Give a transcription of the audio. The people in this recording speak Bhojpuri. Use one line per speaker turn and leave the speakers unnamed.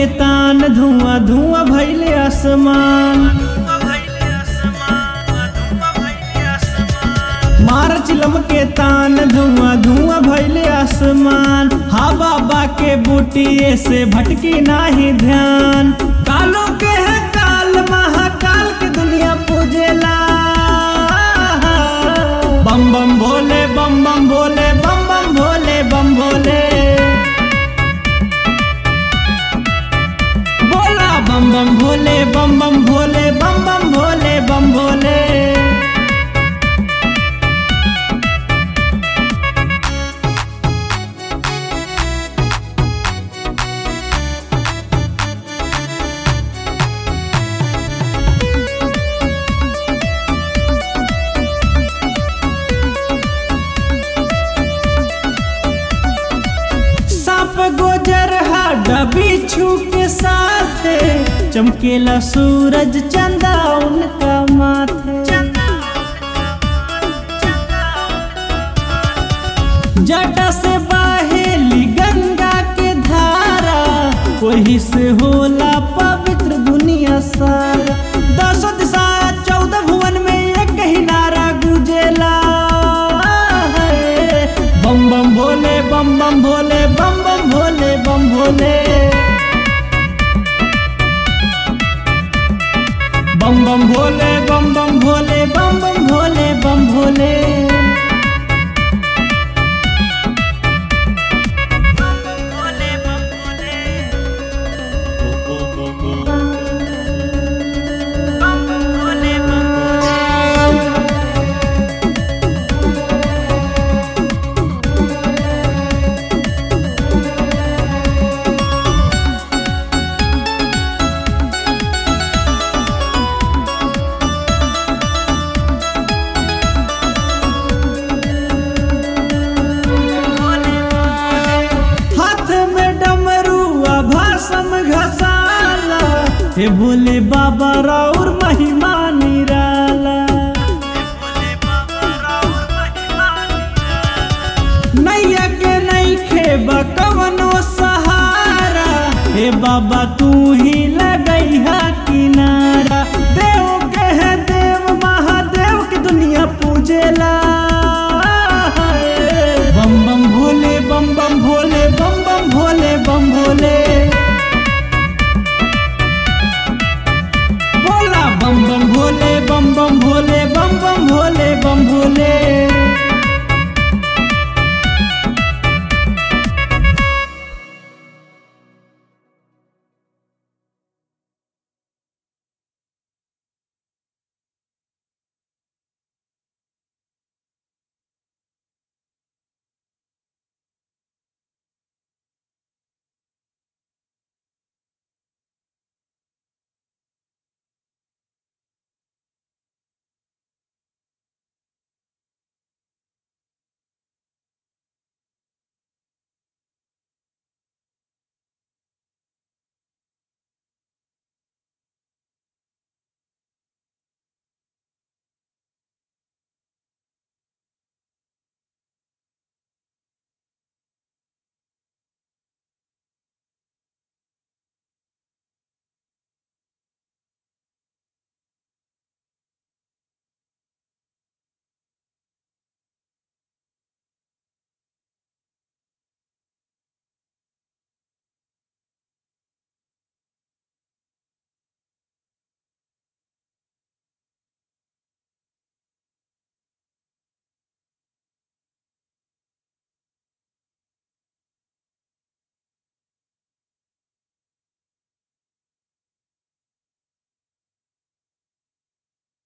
तान धुआं धुआं भैले आसमान मार चिलम के तान धुआं धुआं भैले आसमान हा बाबा के बूटिए से भटकी नाही ध्यान कालो के है काल महाकाल के दुनिया पूजेला बम बम भोले बम बम भोले बम बम भोले बम भोले बोला बम बम भोले बम बम भोले बम बम भोले बम भोले सांप गोजर हाडा बिच्छू के साथ चमकेला सूरज चंदा उनका माथे जटा से बहेली गंगा के धारा वही से होला पवित्र दुनिया सारा दसो दिशा चौदह भुवन में एक ही नारा गुजेला है। बम बम भोले बम बम भोले बम बम भोले बम भोले बम बम भोले बम बम भोले बम बम भोले बम भोले हाथ में डमरुआ भाषम घसाला हे भोले बाबा राउर महिमा निराला नैया के नहीं खेबा कवनो सहारा हे बाबा तू ही लगैहा किनारा देव के है देव महादेव की दुनिया पूजेला